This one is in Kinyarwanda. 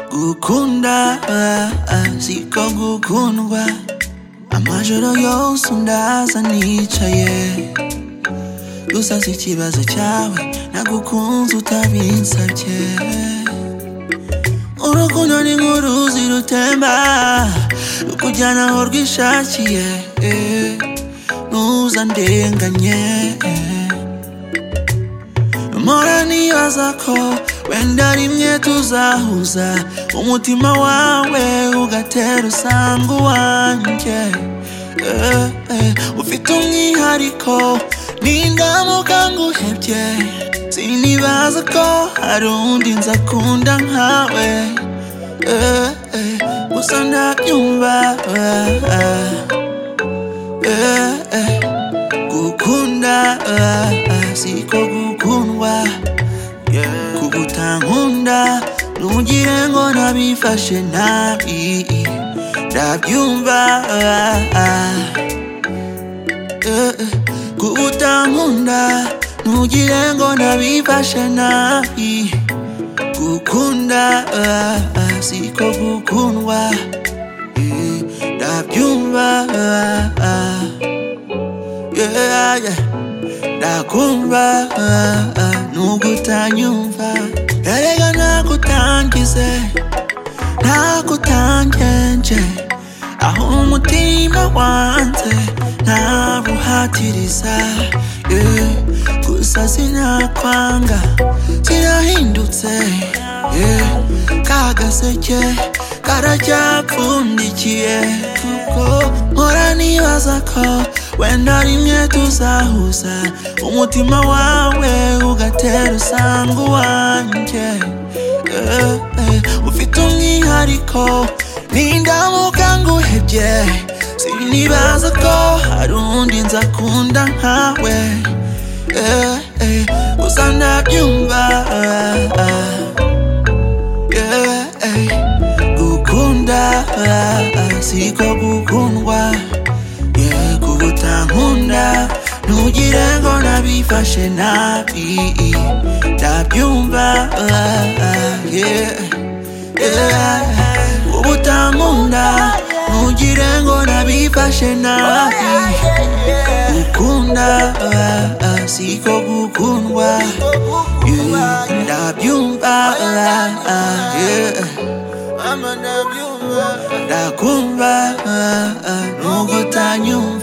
gukunda siko gukundwa amajoro yose undaza nicaye gusa si ikibazo cyawe nagukunze utabinsabye urukundo ni nk'uruzi rutemba rukujyana aho rwishakiye ntuza ndenganye mpora nibaza ko wenda rimwe tuzahuza umutima wawe ugatera usanga uwanjye Eh, eh, ufite umwihariko nindamuka nguhebye sinibaza ko hari undi nzakunda nkawe Eh, eh, gusa ndabyumva Eh, eh, gukunda eh, eh, siko gukundwa kugutankunda ntugire ngo nabifashe nabi ndabyumva kugutankunda ntugire ngo nabifashe nabi gukunda siko gukundwa eh, ndabyumva yeah, yeah. ndakumva nubwo utanyumva erega nagutangize nagutangenje aho umutima wanze ntabuhatiriza yeah. gusa sinakwanga kirahindutse yeah. kagaseke karacyapfundikiye kuko mpora nibaza ko wenda rimwe tuzahuza umutima wawe ugatera usanga uwanjye Eh, eh, ufite umwihariko nindamuka nguhebye sinibaza ko hari undi nzakunda nkawe Eh, eh, gusa ndabyumva Yeah, eh, gukunda siko gukundwa kugutankuda ntugire ngo nabifashe nabi ndabyumva ubutankunda ntugire ngo nabifashe nabi gukunda siko gukundwa yeah, ndabyumva yeah. ndakumva nubwo utanyumva